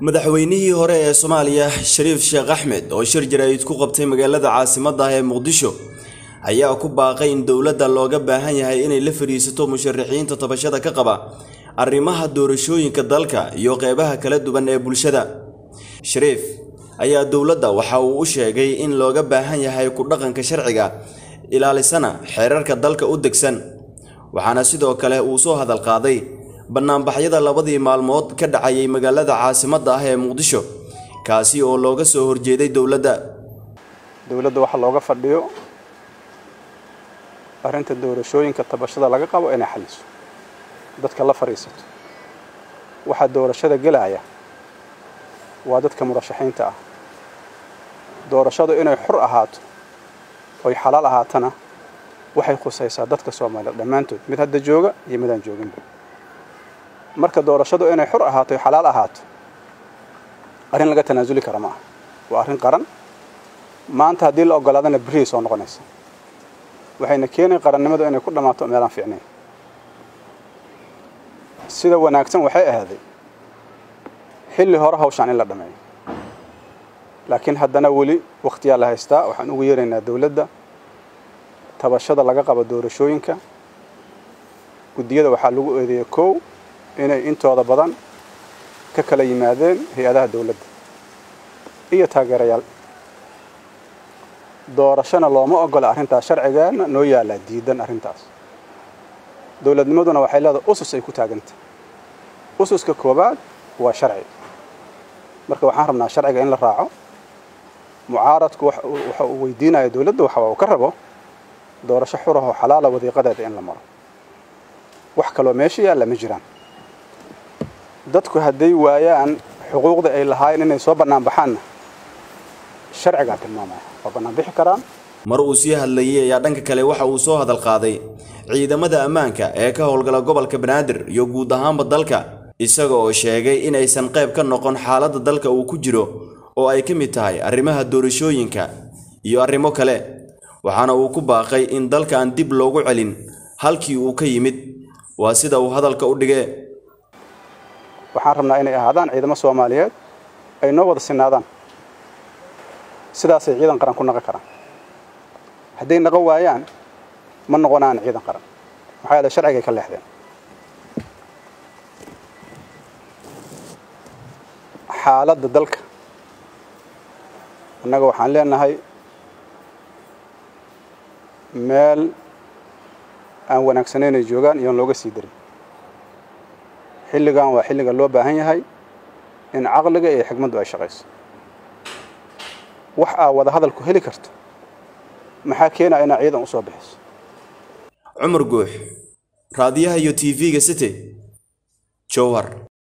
madaxweynihii hore ee soomaaliya shariif sheekh axmed oo shir jaraa'id ku qabtay magaalada caasimadda ah ee muqdisho ayaa ku baaqay in dowladda looga baahan yahay inay la fadhiisato musharaxiinta tabashada ka qaba arrimaha doorashooyinka dalka iyo qeybaha kala duwan ee bulshada shariif ayaa dowladda waxa uu u sheegay in looga baahan yahay ku dhaqanka sharciga ilaalisana xeerarka dalka u degsan waxaana sidoo kale uu soo hadal qaaday bannaanbaxyada labadii maalmood ka dhacayay magaalada caasimadda ah ee muqdisho kaasi oo looga soo horjeeday dowladda dowladda waxa looga fadhiyo arrinta doorashooyinka tabashada laga qabo inay xaliso dadka la fadhiisato waxaa doorashada gelaya waa dadka murashaxiinta ah doorashadu inay xur ahaato oy xalaal ahaatana waxay khusaysaa dadka soomaaliyeed dhammaantood mid hadda jooga iyo midaan jooginba marka doorashadu inay xur ahaato oy xalaal ahaato arrin laga tanaasuli kara ma aha waa arrin qaran maanta haddii la ogolaadana berrihay soo noqonaysa waxayna keenay qarannimadu inay ku dhammaato meelaan fiicnayn sida wanaagsan waxay ahaaday xilli hore hawshaan in la dhammeeyo laakiin haddana weli wakhtiyaa la haystaa waxaan ugu yeeraynaa dowladda tabashada laga qabo doorashooyinka guddiyada waxaa lagu eedeeyey kow inay intooda badan ka kala yimaadeen hay-adaha dowladda iyo taageerayaal doorashona looma ogola arrintaas sharcigeenna noo yaallaa diidan arrintaas dowladnimaduna waxay leedahay usus ay ku taagantah ususka koowaad waa sharci marka waxaan rabnaa sharciga in la raaco mucaaradku waxa uu weydiinaya dowladda waxa uu ka rabo doorasho xurahoo xalaala wadiiqadeeda in la maro wax kaloo meesha yaalla ma jiraan dadku hadday waayaan xuquuqda ay lahaayeen inay soo bannaan baxaanna sharcigaa tilmaamaya waa bannaan bixi karaan mar uu sii hadlayay ayaa dhanka kale waxa uu soo hadal qaaday ciidamada ammaanka ee ka howlgala gobolka banaadir iyo guud ahaanba dalka isaga oo sheegay in aysan qayb ka noqon xaaladda dalka uu ku jiro oo ay ka mid tahay arrimaha doorashooyinka iyo arrimo kale waxaana uu ku baaqay in dalka aan dib loogu celin halkii uu ka yimid waa sida uu hadalka u dhigee waxaan rabnaa inay ahaadaan ciidamo soomaaliyeed ay noo wada sinaadaan sidaasay ciidan qaran ku naqon karaan hadday naqon waayaan ma noqonaan ciidan qaran maxaa yeele sharcigay ka leexdeen xaaladda dalka annaga waxaan leenahay meel aan wanaagsanayn ay joogaan iyoon looga sii darin xilligan waa xilliga loo baahan yahay in caqliga iyo xigmaddu ay shaqayso wax aa wada hadalku heli karto maxaa keenaya inaa ciidan u soo bixiso cumar guux raadiyaha iyo t v-ga city jowhar